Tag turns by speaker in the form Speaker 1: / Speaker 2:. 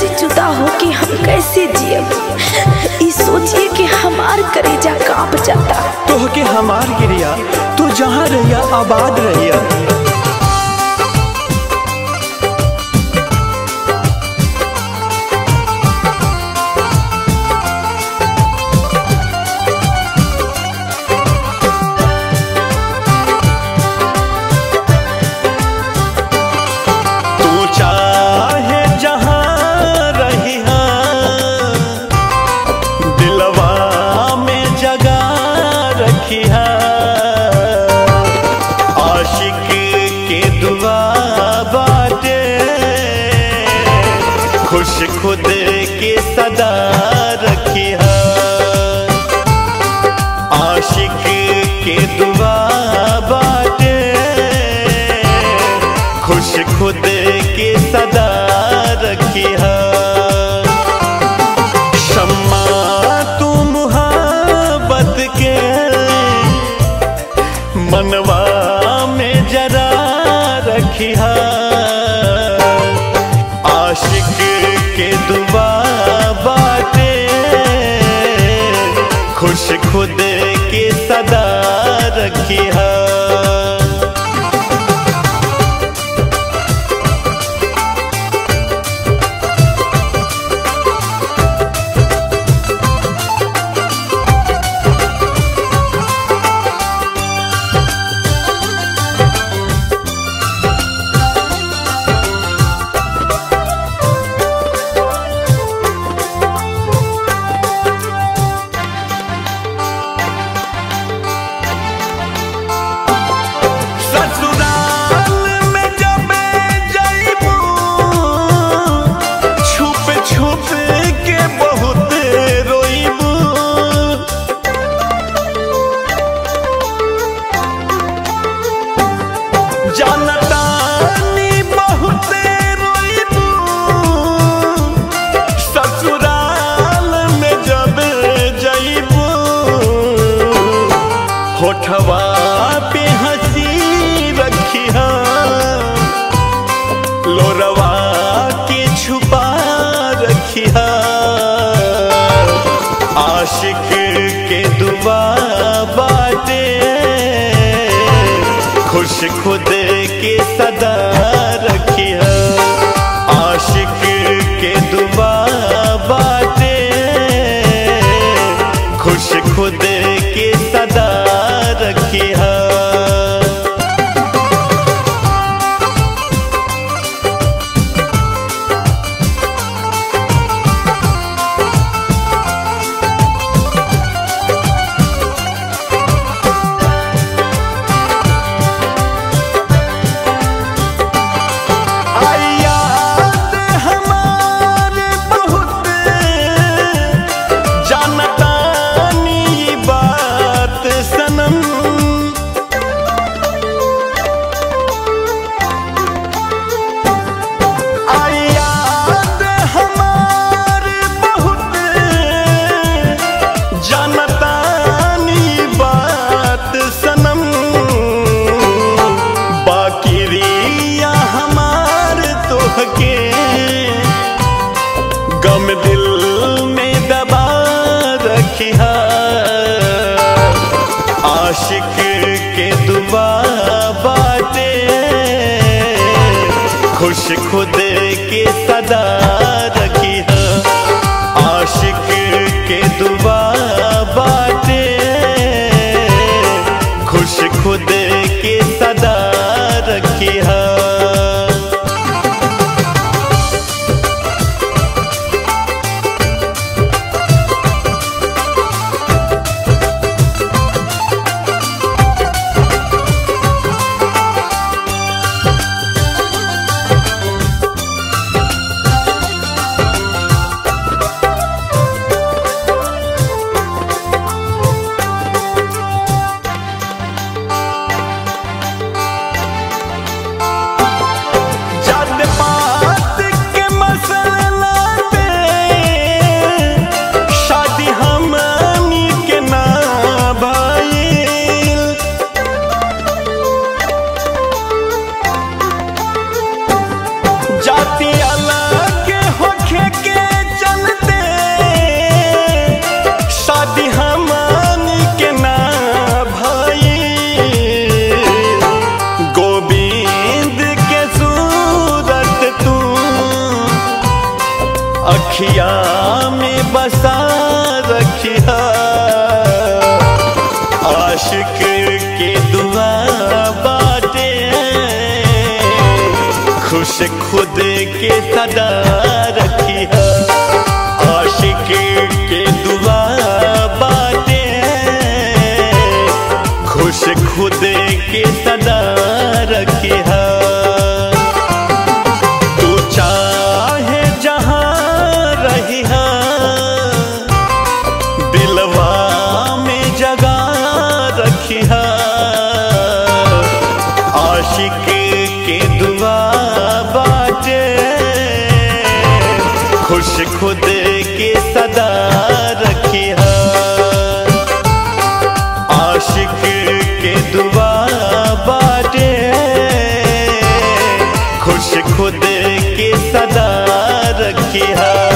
Speaker 1: से जुदा होके हम कैसे जियब ई सोचिए कि हमार करेजा कांप जाता
Speaker 2: तोहके हमार गिरिया तू जहाँ रहिया आबाद रहिया तू चाहे जहाँ रहिया दिलवा में जगा रखिया आशिक के दुआ बाटे खुश खुद के सदा रखिया आशिक के दुआ बाटे खुश खुद के सदा रखिया शम्मा तू मुहाबत के मनवा में जरा रखिया आशिक के दुआ बाटे खुश खुद के सदा रखिया ससुराल में जब जाइबू छुप छुप के बहुत रोइबू जानतानी बहुत रोइबू ससुराल में जब जाइबू होठवा पे हंसी रखिया लोरवा के छुपा रखिया आशिक के दुआ बाटे खुश खुद के सदा रखिया आशिक के दुआ बाटे खुश खुद के सदा रखिया आई याद हमारे बहुत जानतानी ये बात सनम आई याद हमारे बहुत जानतानी ये बात सनम बाकी रिया हमार तोहके गम दिल में दबा रखिया आशिक के दुआ बाटे खुश खुद के सदा रखिया आशिक के दुआ बाटे खुश खुद के सदा रखिया अखिया में बसा रखिया आशिक के दुआ बाटे खुश खुद के सदा रखिया आशिक के दुआ बाटे खुश खुद के सदा रखिया तू चाहे जहाँ रहिया दिलवा में जगा रखिया आशिक के दुआ बाटे खुश खुद के सदा रखिया आशिक के दुआ बाटे खुश खुद के सदा रखिया